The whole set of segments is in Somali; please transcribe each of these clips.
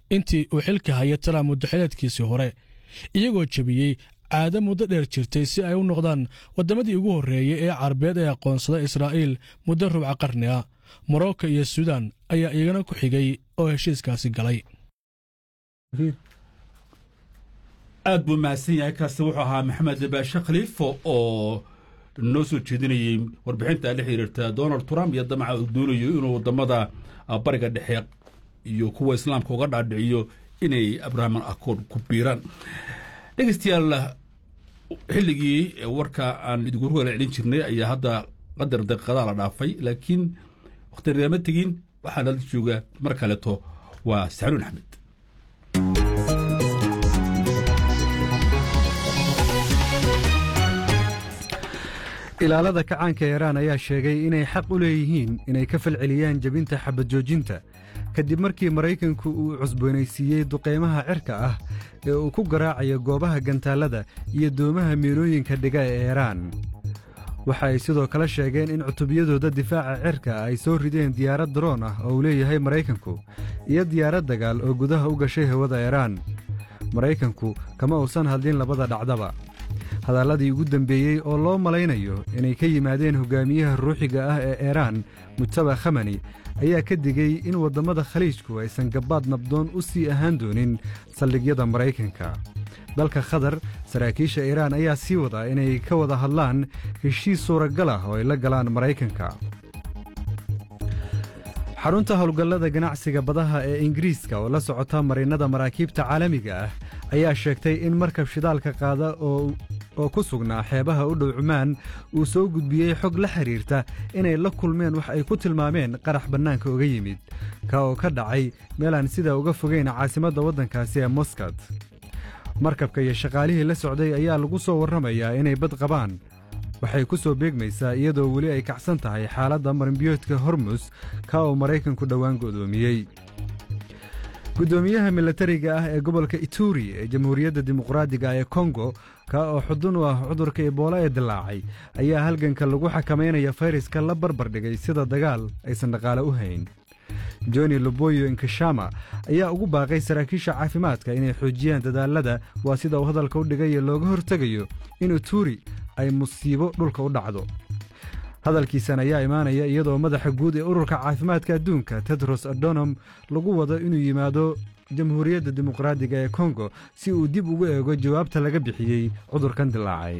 intii uu xilka haya trump muddaxileedkiisii hore iyagoo jebiyey caado muddo dheer jirtay si ay u noqdaan waddamadii ugu horreeyey ee carabeed ee aqoonsada israa'iil muddo rubca qarni ah morocco iyo suudan ayaa iyagana ku xigay oo heshiiskaasi galay aad buu mahadsan yahay kaasi wuxuu ahaa maxamed baashe khaliifo oo noo soo jeedinayey warbixinta la xiriirta donald trump iyo damaca uu doonayo inuu waddamada bariga dhexe iyo kuwa islaamka uga dhaadhiciyo inay abrahaman accord ku biiraan dhegeystayaal xilligii warka aan idinku wala celin jirnay ayaa hadda qadar daqiiqadaa la dhaafay laakiin wakhtinama tegin waxaa nala jooga mar kaleeto waa saxnuun axmed ilaalada kacaanka iiraan ayaa sheegay inay xaq u leeyihiin inay ka falceliyaan jebinta xabad joojinta kadib markii maraykanku uu cusboonaysiiyey duqaymaha cirka ah ee uu ku garaacayo goobaha gantaallada iyo doomaha miilooyinka dhiga ee iiraan waxa ay sidoo kale sheegeen in cutubyadooda difaaca cirka ay soo rideen diyaarad daroon ah oo uu leeyahay maraykanku iyo diyaarad dagaal oo gudaha u gashay hawada iiraan maraykanku kama uusan hadlin labada dhacdaba hadalladii ugu dembeeyey oo loo malaynayo inay ka yimaadeen hogaamiyaha ruuxiga ah ee iiraan mujtaba khamani ayaa ka digey in waddammada khaliijku aysan gabbaad nabdoon u sii ahaan doonin saldhigyada maraykanka dalka khatar saraakiisha iiraan ayaa sii wadaa inay ka wada hadlaan heshiis suuragal ah oo ay la galaan maraykanka xarunta howlgallada ganacsiga badaha ee ingiriiska oo la socota marinnada maraakiibta caalamiga ah ayaa sheegtay in markab shidaalka qaada oo ku sugnaa xeebaha u dhow cumaan uu soo gudbiyey xog la xidhiirta inay la kulmeen wax ay ku tilmaameen qarax bannaanka uga yimid ka oo ka dhacay meelaan sidaa uga fogayn caasimadda waddankaasi ee moskad markabka iyo shaqaalihii la socday ayaa lagu soo warramayaa inay bad qabaan waxay ku soo beegmaysaa iyadoo weli ay kacsan tahay xaaladda marinbiyoodka hormus ka oo maraykanku dhowaan go'doomiyey guddoomiyaha milatariga ah ee gobolka ituri ee jamhuuriyadda dimuqraadiga ee kongo ka oo xudun u ah cudurka ebola ee dilaacay ayaa halganka lagu xakamaynaya fayraska la barbar dhigay sida dagaal aysan dhaqaale u hayn joni loboyo inkashama ayaa ugu baaqay saraakiisha caafimaadka inay xoojiyaan dadaalada waa sida uu hadalka u dhigayo looga hortegayo in ituri ay musiibo dhulka u dhacdo hadalkiisan ayaa imaanaya iyadoo madaxa guud ee ururka caafimaadka adduunka tedros adonom lagu wado inuu yimaado jamhuuriyadda dimuqraadiga ee kongo si uu dib ugu eego jawaabta laga bixiyey cudurkan dilaacay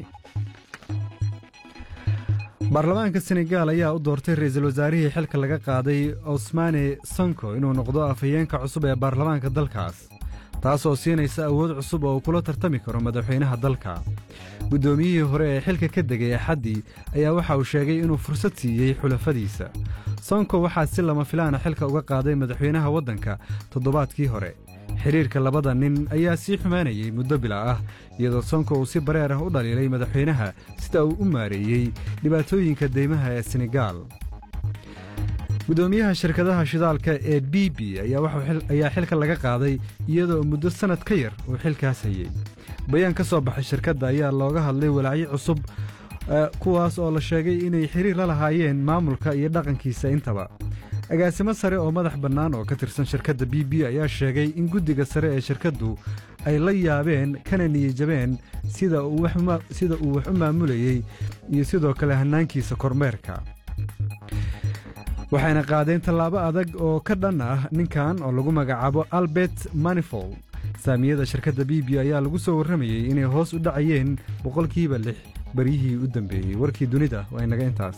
baarlamaanka senegaal ayaa u doortay ra'iisul wasaarihii xilka laga qaaday osmane sonko inuu noqdo afhayeenka cusub ee baarlamaanka dalkaas taasoo siinaysa awood cusub oo uu kula tartami karo madaxweynaha dalka guddoomiyihii hore ee xilka ka degay axaddii ayaa waxa uu sheegay inuu fursad siiyey xulafadiisa sonko waxaa si lama filaana xilka uga qaaday madaxweynaha waddanka toddobaadkii hore xidhiirka labada nin ayaa sii xumaanayey muddo bila ah iyadoo sonko uu si bareer ah u dhaliilay madaxweynaha sida uu u maareeyey dhibaatooyinka deymaha ee senegaal guddoomiyaha shirkadaha shidaalka ee b b ayaa xilka laga qaaday iyadoo muddo sannad ka yar uu xilkaas hayey bayaan ka soo baxay shirkadda ayaa looga hadlay walaacyo cusub kuwaas oo la sheegay inay xiriir la lahaayeen maamulka iyo dhaqankiisa intaba agaasimo sare oo madax bannaan oo ka tirsan shirkadda b b ayaa sheegay in guddiga sare ee shirkaddu ay la yaabeen kana niyijabeen sida uu wax u maamulayey iyo sidoo kale hannaankiisa kormeerka waxayna qaadeen tallaabo adag oo ka dhan ah ninkan oo lagu magacaabo albert manifold saamiyada shirkadda b b ayaa lagu soo warramayey inay hoos u dhacayeen boqolkiiba lix baryihii u dambeeyey warkii dunida waa inaga intaas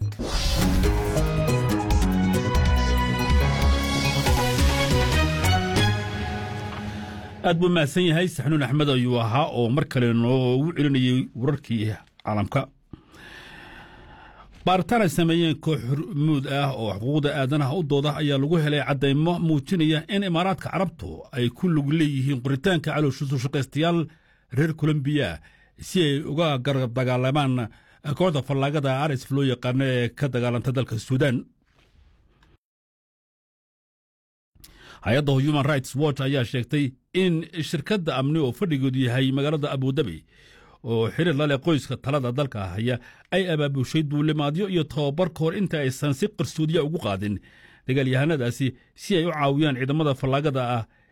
aad buu mahadsan yahay saxnuun axmed ayuu ahaa oo mar kale noogu celinayey wararkii caalamka baaritaan ay sameeyeen koox hormuud ah oo xuquuqda aadanaha u dooda ayaa lagu helay caddaymo muujinaya in imaaraadka carabtu ay ku lug leeyihiin qoritaanka calowshisu shaqaystayaal reer kolombiya si ay uga garab dagaalamaan kooxda fallaagada arisf loo yaqaano ee ka dagaalanta dalka suudaan hay-adda human rights watch ayaa sheegtay in shirkadda amni oo fadhigeedu yahay magaalada abudabi oo xiriir la leh qoyska talada dalka haya ay abaabushay duulimaadyo iyo tababar ka hor inta aysan si qarsoodiya ugu qaadin dagaalyahanadaasi si ay u caawiyaan ciidamada fallaagada ah